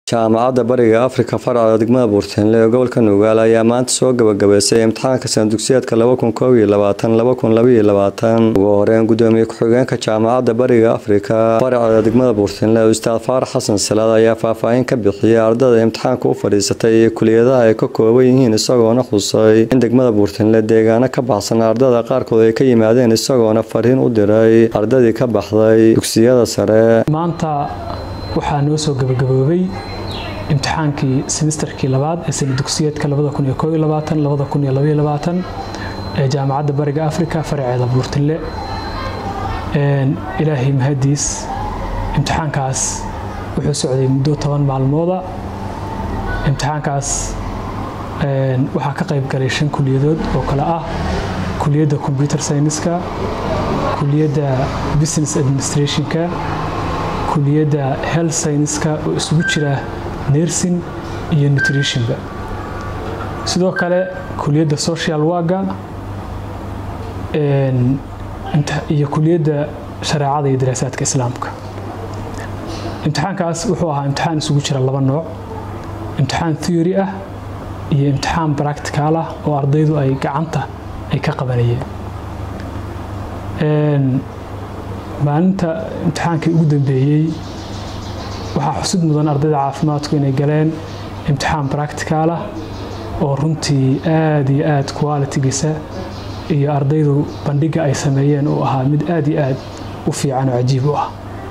jaamacadda bariga afrika farca degmada buurteenle ee gobolka nugaal ayaa maanta soo gabagabeysay imtixaanka sanadugsiyeedka ugu horeyn gudoomiye ku-xigeenka jaamacadda bariga afrika farca degmada buurteenle ustaad faarax xasan salaad ayaa faahfaahin ka bixiyay ardada imtixaanka u fadhiisatay iyo kuliyadaha ay ka kooban yihiin isagoona xusay in degmada buurteenle deegaano ka baxsan ardada qaarkood ay ka yimaadeen isagoona fariin u diray ardadii ka baxday dugsiyada sare maanta waxaa noo soo gabagaboobay imtixaankii semesterkii labaad ee sana dugsiyeedka ee jaamacadda bariga afrika faraceeda buurtille ilaahay mahadiis imtixaankaas wuxuu socday muddo toban maalmooda imtixaankaas waxaa ka qayb galay shan kuliyadood oo kale ah kuliyadda combyuter syniska kuliyadda business administrationka kuliyadda health syniska oo isugu jira nersin iyo nutritionba sidoo kale kuliyadda social waga iyo kuliyadda shareecada iyo daraasaadka islaamka imtixaankaas wuxuu ahaa imtixaan isugu jira laba nooc imtixaan theory ah iyo imtixaan practical ah oo ardaydu ay gacanta ay ka qabanayeen maalinta imtixaankii ugu dambeeyey waxaa xusid mudan ardayda caafimaadku inay galeen imtixaan practical ah oo runtii aad iyo aad qualitigiisa iyo ardaydu bandhiga ay sameeyeen uu ahaa mid aad iyo aad u fiican oo cajiib u ah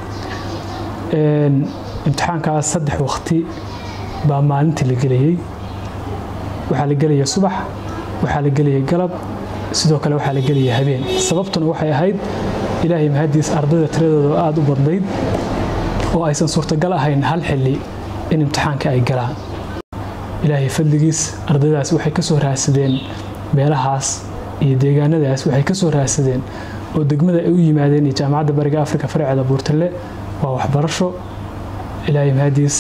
imtixaankaas saddex waqti baa maalintii la gelayey waxaa la gelaya subax waxaa la gelaya galab sidoo kale waxaa la gelaya habeen sababtuna waxay ahayd ilaahay mahadiis ardayda tiradooda aada u badnayd oo aysan suurtagal ahayn hal xilli in imtixaanka ay galaan ilaahay fadligiis ardaydaas waxay ka soo raadsadeen meelahaas iyo deegaanadaas waxay ka soo raadsadeen oo degmada ay u yimaadeen iyo jaamacadda bariga afrika farceeda buurtalle waa waxbarasho ilaahay mahadiis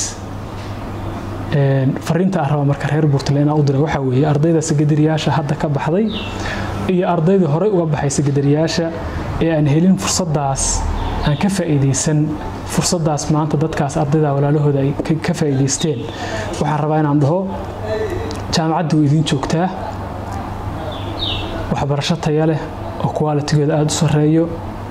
fariinta aan raba marka reer buurtalle inaan u dira waxaa weeye ardayda sekadariyaasha hadda ka baxday iyo ardaydii horey uga baxay sekadariyaasha ee aan helin fursaddaas aan ka faa'iidaysan fursaddaas maanta dadkaas ardayda walaalahooda ay ka faa'iidaysteen waxaan rabaa inaan dhaho jaamacadda way idiin joogtaa waxbarasho taya leh oo qualitigeeda aada u sarreeyo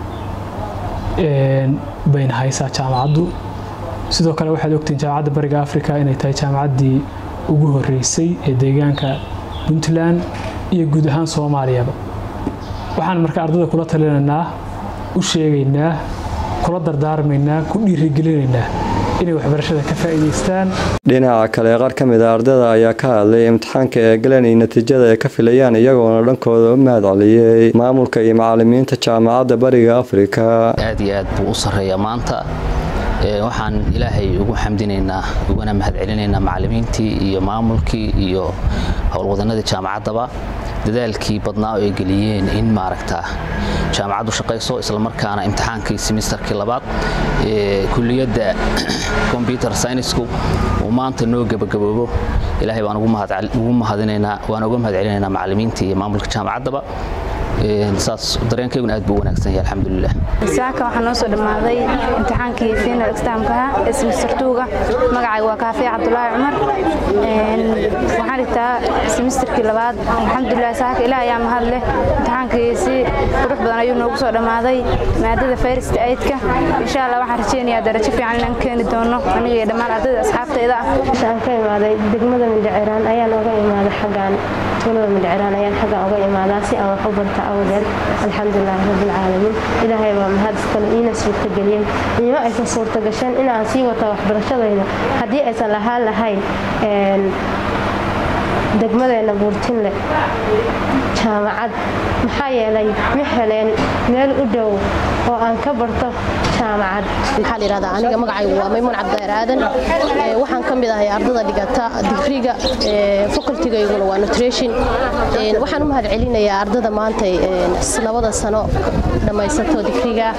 bayna haysaa jaamacaddu sidoo kale waxaad ogtiin jaamacadda bariga africa inay tahay jaamacaddii ugu horreysay ee deegaanka puntland iyo guud ahaan soomaaliyaba waxaan marka ardayda kula talinaynaa u sheegaynaa kula dardaarmaynaa ku dhiirigelinaynaa inay waxbarashada ka faa'iidaystaan dhinaca kale qaar ka mid a ardada ayaa ka hadlay imtixaanka ee galeen iyo natiijada ay ka filayaan iyagoona dhankooda u mahad celiyey maamulka iyo macalimiinta jaamacadda bariga afrika aad iyo aad buu u sarreeyaa maanta waxaan ilaahay ugu xamdinaynaa ugana mahadcelinaynaa macalimiintii iyo maamulkii iyo howlwadanadii jaamacaddaba dadaalkii badnaa oo ay geliyeen in maaragta jaamacaddu shaqayso islamarkaana imtixaankii semesterkii labaad ee kuliyadda combyuter synisku uu maanta noo gebagaboobo ilaahay baan ugu mahadinaynaa waan uga mahadcelinaynaa macalimiintii iyo maamulka jaamacaddaba saas dareenkayguna aad buu u wanaagsan yahay alxamdulilah saaka waxaa noo soo dhammaaday imtixaankii final examkaha ee semester tuuga magacayga waa kaafiya cabdulaahi cumar waxaan dhigtaa semesterkii labaad alxamdulilah saaka ilaah ayaa mahad leh imtixaankii si qurux badan ayuu noogu soo dhammaaday maadada first aidka insha allah waxaan rajeynayaa darajo fiican inaan keeni doono aniga iyo dhammaan ardayda asxaabtayda ah waxaan ka imaaday degmada mindhiciraan ayaan oga imaaday xaggaan tuulada mindhiciraan ayaan xaggan oga imaadaa si aan wax u barta awgeed alxamdulilaahi rabbilcaalamiin ilaahay baa mahad iskale iina suurtageliyey iima aysan suurta gasheen inaan sii wata waxbarashadayda haddii aysan lahaan lahayn degmadeenna buurtinle jaamacad maxaa yeelay ma heleen meel u dhow oo aan ka barto jaamacad maxaa layidhahdaa aniga magacaygu waa maymuun cabdiqayr aadan waxaan ka mid ahay ardada dhigata digriga facultigayguna waa nutrition waxaan u mahad celinayaa ardada maanta labada sano dhammaysato digriga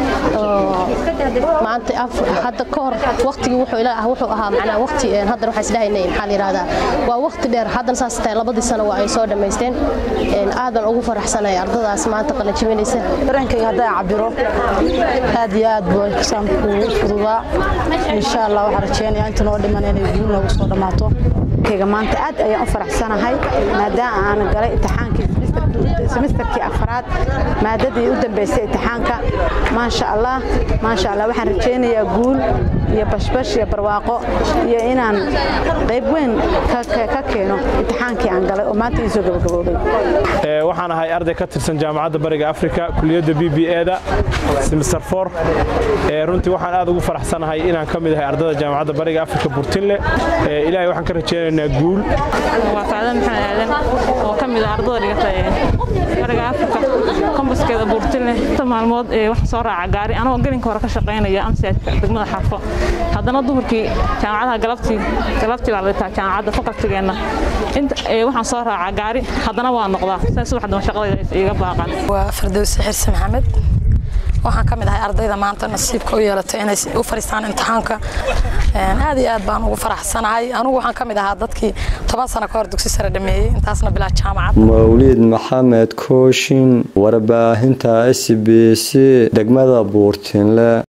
maanta hadda ka hor waqtigii wuxuu ahaa macnaa waqti haddana waxaan isdhahaynay maxaa layidhahdaa waa waqti dheer haddana saas tahay labadii sano waa ay soo dhammaysteen aad baan ugu faraxsanahay ardadaas maanta qalanjibinaysa dareenkayga haddaa cabiro aad iyo aad buu exaamku fududaa insha allah waxaan rajeynayaa inta noo dhiman inay guul noogu soo dhammaato kayga maanta aad ayaan u faraxsanahay maadaama aan galay imtixaankii semisterkii afraad maadadii u dambeysay imtixaanka maasha allah maasha allah waxaan rajaynayaa guul iyo bashbash iyo barwaaqo iyo inaan qayb weyn ka keeno imtixaankii aan galay oo maanta ii soo gabagaboobay waxaan ahay arday ka tirsan jaamacadda bariga afrika kuliyadda b b eda semister for runtii waxaan aad ugu faraxsanahay inaan ka mid ahay ardada jaamacadda bariga afrika burtinle ilaahay waxaan ka rajaynaynaa guul waa sacdan maxamed aadan oo ka mid ah ardada dhigata bariga afrika kombaskeeda burtinle inta maalmood waxaan soo raaca gaari anagoo gelinka hore ka shaqaynaya amsiaadka degmada xarfo haddana duhurkii jaamacadaha galabtii galabtii baa la dhitaa jaamacadda fakaltigeenna waxaan soo raacaa gaari haddana waa noqdaa saa subaxdan shaqadayda iga baaqan waa fardowsi xirsi maxamed waxaan ka mid ahay ardayda maanta nasiibka u yeelatay inay u fariistaan imtixaanka aad iyo aad baan ugu faraxsanahay anugu waxaan ka mid ahaa dadkii toban sano ka hor dugsi sare dhameeyey intaasna bilaa jaamacad mawliid maxamed kooshin warbaahinta s b c degmada buurtinle